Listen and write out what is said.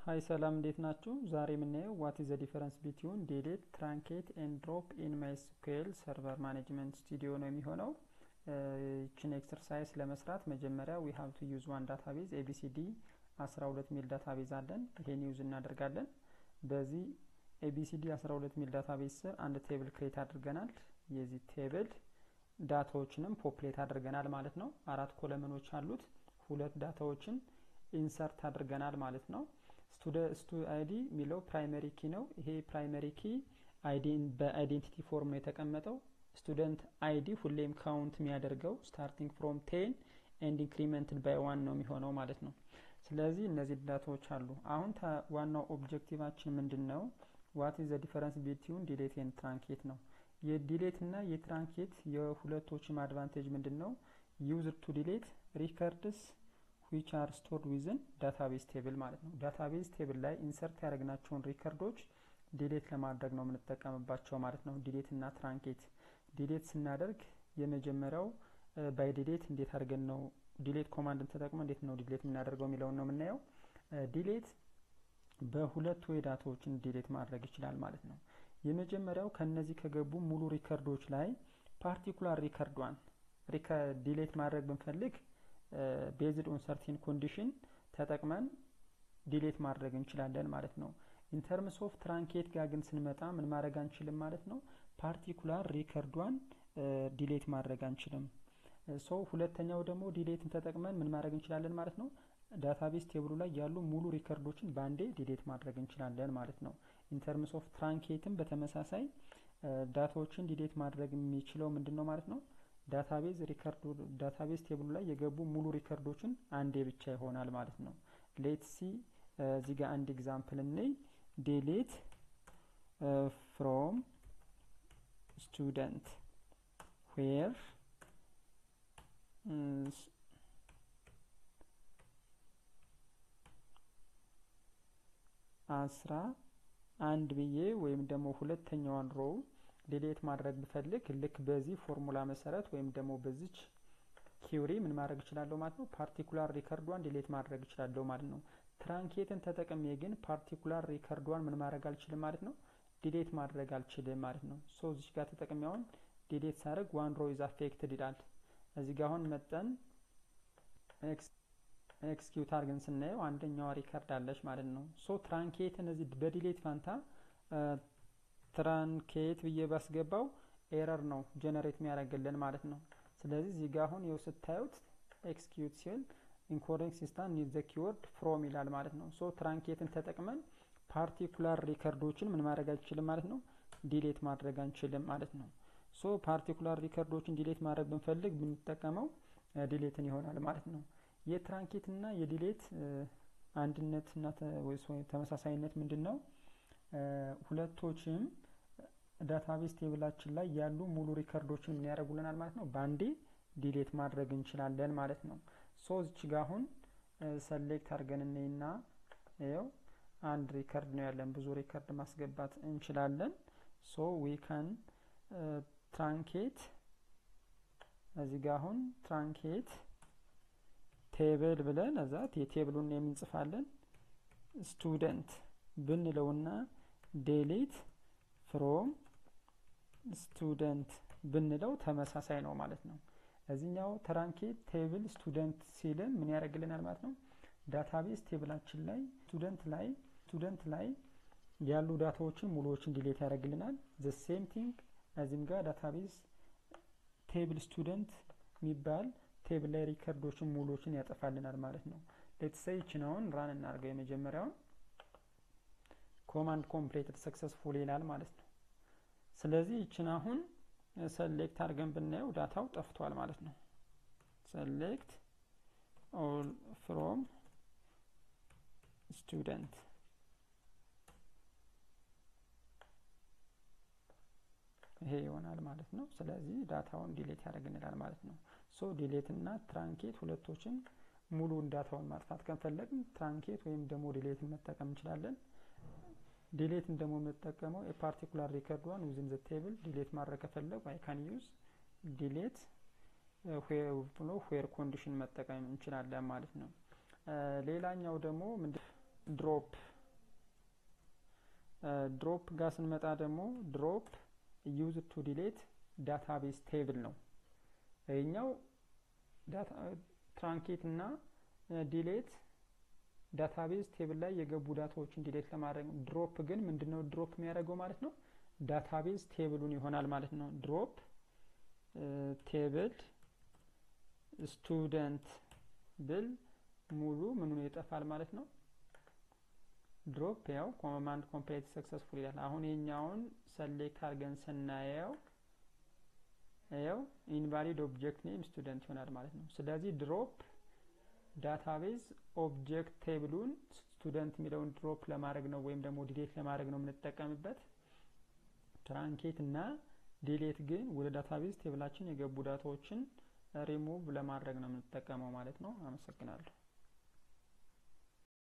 ሀይ ሰላም እንዴት ናችሁ? ዛሬ የምናየው ዋት ኢዝ ዘ ዲፈረንስ ቢትዊን ዴሌት ትራንኬት ኤንድ ድሮፕ ኢን ማይስኩኤል ሰርቨር ማኔጅመንት ስቱዲዮ ነው የሚሆነው። ይችን ኤክሰርሳይዝ ለመስራት መጀመሪያ ዊ ሀብ ቱ ዩዝ ዋን ዳታቤዝ ኤቢሲዲ 12 ሚል ዳታቤዝ አለን። ይሄን ዩዝ እናደርጋለን። በዚህ ኤቢሲዲ 12 ሚል ዳታቤዝ ስር አንድ ቴብል ክሬት አድርገናል። የዚህ ቴብል ዳታዎችንም ፖፕሌት አድርገናል ማለት ነው። አራት ኮለመኖች አሉት። ሁለት ዳታዎችን ኢንሰርት አድርገናል ማለት ነው። ስቱ አይዲ የሚለው ፕራይመሪ ኪ ነው። ይሄ ፕራይመሪ ኪ በአይዴንቲቲ ፎርም ነው የተቀመጠው። ስቱደንት አይዲ ሁሌም ካውንት የሚያደርገው ስታርቲንግ ፍሮም ቴን ኤንድ ኢንክሪመንትድ ባይ ዋን ነው የሚሆነው ማለት ነው። ስለዚህ እነዚህ ዳታዎች አሉ። አሁን ዋናው ኦብጀክቲቫችን ምንድን ነው? ዋት ኢዝ ዘ ዲፈረንስ ቢትዊን ዲሌት ኤንድ ትራንኬት ነው። የዲሌት እና የትራንኬት የሁለቶችም አድቫንቴጅ ምንድን ነው? ዩዝድ ቱ ዲሌት ሪከርድስ ዊች አር ስቶርድ ዊዝን ዳታቤዝ ቴብል ማለት ነው። ዳታቤዝ ቴብል ላይ ኢንሰርት ያደረግናቸውን ሪከርዶች ዲሌት ለማድረግ ነው የምንጠቀምባቸው ማለት ነው። ዲሌት እና ትራንኬት ዲሌት ስናደርግ የመጀመሪያው ባይ ዲሌት እንዴት አድርገን ነው ዲሌት ኮማንድን ተጠቅመ እንዴት ነው ዲሌት የምናደርገው የሚለውን ነው የምናየው። ዲሌት በሁለት ወይ ዳታዎችን ዲሌት ማድረግ ይችላል ማለት ነው። የመጀመሪያው ከነዚህ ከገቡ ሙሉ ሪከርዶች ላይ ፓርቲኩላር ሪከርዷን ዲሌት ማድረግ ብንፈልግ ቤዝድ ኦን ሰርቲን ኮንዲሽን ተጠቅመን ዲሌት ማድረግ እንችላለን ማለት ነው። ኢንተርምስ ኦፍ ትራንኬት ጋር ግን ስንመጣ ምን ማድረግ አንችልም ማለት ነው። ፓርቲኩላር ሪከርዷን ዲሌት ማድረግ አንችልም። ሶ ሁለተኛው ደግሞ ዲሌትን ተጠቅመን ምን ማድረግ እንችላለን ማለት ነው። ዳታቤዝ ቴብሉ ላይ ያሉ ሙሉ ሪከርዶችን በአንዴ ዲሌት ማድረግ እንችላለን ማለት ነው። ኢንተርምስ ኦፍ ትራንኬትም በተመሳሳይ ዳታዎችን ዲሌት ማድረግ የሚችለው ምንድን ነው ማለት ነው ዳታቤዝ ሪከርድ ዳታቤዝ ቴብሉ ላይ የገቡ ሙሉ ሪከርዶችን አንዴ ብቻ ይሆናል ማለት ነው። ሌት ሲ እዚህ ጋር አንድ ኤግዛምፕል እንይ። ዴሌት ፍሮም ስቱደንት ዌር አስራ አንድ ብዬ ወይም ደግሞ ሁለተኛዋን ሮው ዲሌት ማድረግ ብፈልግ ልክ በዚህ ፎርሙላ መሰረት ወይም ደግሞ በዚች ኪውሪ ምን ማድረግ እችላለሁ ማለት ነው። ፓርቲኩላር ሪከርዷን ዲሌት ማድረግ እችላለሁ ማለት ነው። ትራንኬትን ተጠቅሜ ግን ፓርቲኩላር ሪከርዷን ምን ማድረግ አልችልም ማለት ነው። ዲሌት ማድረግ አልችልም ማለት ነው። ሶ እዚች ጋር ተጠቅሜ አሁን ዲሌት ሳደርግ ዋን ሮ ኢዝ አፌክትድ ይላል። እዚህ ጋር አሁን መጠን ኤክስኪዩት አድርገን ስናየው አንደኛዋ ሪከርድ አለች ማለት ነው። ሶ ትራንኬትን እዚህ በዲሌት ፋንታ ትራንኬት ብዬ ባስገባው ኤረር ነው ጀነሬት የሚያደርግልን ማለት ነው። ስለዚህ እዚህ ጋር አሁን የው ስታዩት ኤክስኪዩት ሲል ኢንኮዲንግ ሲስተም ኒድ ዘ ኪወርድ ፍሮም ይላል ማለት ነው። ሶ ትራንኬትን ተጠቅመን ፓርቲኩላር ሪከርዶችን ምን ማድረግ አንችልም ማለት ነው፣ ዲሌት ማድረግ አንችልም ማለት ነው። ሶ ፓርቲኩላር ሪከርዶችን ዲሌት ማድረግ ብንፈልግ ብንጠቀመው ዲሌትን ይሆናል ማለት ነው። የትራንኬት እና የዲሌት አንድነት እና ተመሳሳይነት ምንድን ነው? ሁለቶችም ዳታቤዝ ቴብላችን ላይ ያሉ ሙሉ ሪከርዶችን ምን ያደርጉልናል ማለት ነው፣ በአንዴ ዲሌት ማድረግ እንችላለን ማለት ነው። ሶ እዚች ጋ አሁን ሰሌክት አድርገን እኔና ይኸው አንድ ሪከርድ ነው ያለን። ብዙ ሪከርድ ማስገባት እንችላለን። ሶ ዊ ካን ትራንኬት እዚህ ጋ አሁን ትራንኬት ቴብል ብለን እዛ የቴብሉን የምንጽፋለን ስቱደንት ብንለውና ዴሊት ፍሮም ስቱደንት ብንለው ተመሳሳይ ነው ማለት ነው። እዚህኛው ትራንኬት ቴብል ስቱደንት ሲልን ምን ያደርግልናል ማለት ነው። ዳታቤዝ ቴብላችን ላይ ስቱደንት ላይ ስቱደንት ላይ ያሉ ዳታዎችን ሙሉዎችን ዲሌት ያደርግልናል። ዘ ሴም ቲንግ እዚህም ጋር ዳታቤዝ ቴብል ስቱደንት የሚባል ቴብል ላይ ሪከርዶችን ሙሉዎችን ያጠፋልናል ማለት ነው። ሌትሰይ ይችን አሁን ራን እናድርገው የመጀመሪያውን ኮማንድ ኮምፕሌትድ ሰክሰስፉል ይላል ማለት ነው። ስለዚህ ይችን አሁን ሰሌክት አድርገን ብናየው ዳታው ጠፍቷል ማለት ነው። ሰሌክት ኦል ፍሮም ስቱደንት ይሄ ይሆናል ማለት ነው። ስለዚህ ዳታውን ዲሌት ያደርግንላል ማለት ነው። ሶ ዲሌት እና ትራንኬት ሁለቶችን ሙሉን ዳታውን ማጥፋት ከፈለግን ትራንኬት ወይም ደግሞ ዲሌትን መጠቀም እንችላለን። ዲሌትን ደግሞ የምጠቀመው የፓርቲኩላር ሪከርዷን ዊዝን ዘ ቴብል ዲሌት ማድረግ ከፈለግ አይ ካን ዩዝ ዲሌት ብሎ ዌር ኮንዲሽን መጠቀም እንችላለን ማለት ነው። ሌላኛው ደግሞ ድሮፕ ድሮፕ ጋር ስንመጣ ደግሞ ድሮፕ ዩዝ ቱ ዲሌት ዳታቤዝ ቴብል ነው። ይህኛው ትራንኬት እና ዲሌት ዳታቤዝ ቴብል ላይ የገቡ ዳታዎችን ዲሌት ለማድረግ ነው። ድሮፕ ግን ምንድነው ድሮፕ የሚያደርገው ማለት ነው? ዳታቤዝ ቴብሉን ይሆናል ማለት ነው። ድሮፕ ቴብል ስቱደንት ብል ሙሉ ምኑን ይጠፋል ማለት ነው። ድሮፕ ያው ኮማንድ ኮምፕሌት ሰክሰስፉል ይላል። አሁን የኛውን ሰሌክት አድርገን ስናየው ያው ኢንቫሊድ ኦብጀክት ኔም ስቱደንት ይሆናል ማለት ነው። ስለዚህ ድሮፕ ዳታቤዝ ኦብጀክት ቴብሉን ስቱደንት የሚለውን ድሮፕ ለማድረግ ነው ወይም ደግሞ ዲሌት ለማድረግ ነው የምንጠቀምበት። ትራንኬት እና ዲሌት ግን ወደ ዳታቤዝ ቴብላችን የገቡ ዳታዎችን ሪሙቭ ለማድረግ ነው የምንጠቀመው ማለት ነው። አመሰግናለሁ።